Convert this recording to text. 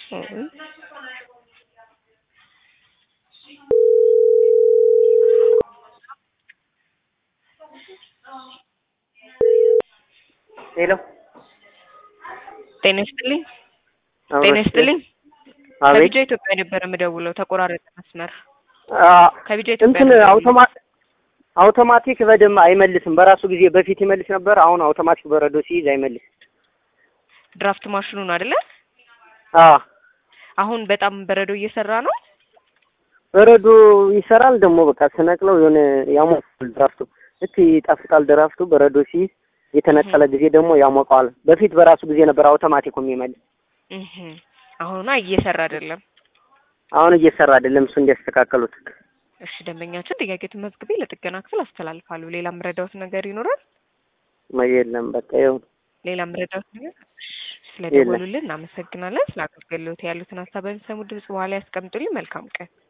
ሄሎ ጤና ይስጥልኝ። ጤና ይስጥልኝ። አቤት ከቢጃ ኢትዮጵያ ነበር የምደውለው። ተቆራረጠ መስመር። አ፣ ከቢጃ ኢትዮጵያ እንትን ነበር አውቶማ አውቶማቲክ በደንብ አይመልስም። በራሱ ጊዜ በፊት ይመልስ ነበር። አሁን አውቶማቲክ በረዶ ሲይዝ አይመልስም። ድራፍት ማሽኑ ነው አይደለ? አ አሁን በጣም በረዶ እየሰራ ነው። በረዶ ይሰራል ደግሞ በቃ ስነቅለው የሆነ ያሞቃል ድራፍቱ። ልክ ይጣፍጣል ድራፍቱ በረዶ ሲይዝ፣ የተነቀለ ጊዜ ደግሞ ያሞቀዋል። በፊት በራሱ ጊዜ ነበር አውቶማቲኩ የሚመልስ። እህ አሁንማ እየሰራ አይደለም። አሁን እየሰራ አይደለም። እሱ እንዲያስተካከሉት። እሺ ደንበኛችን ጥያቄ ተመዝግቤ ለጥገና ክፍል አስተላልፋለሁ። ሌላ የምረዳውት ነገር ይኖራል? የለም በቃ ይኸው ሌላ የምረዳውት ነገር ስለደወሉልን እናመሰግናለን። ስለ አገልግሎት ያሉትን ሀሳብ በሚሰሙ ድምጽ በኋላ ያስቀምጡልኝ። መልካም ቀን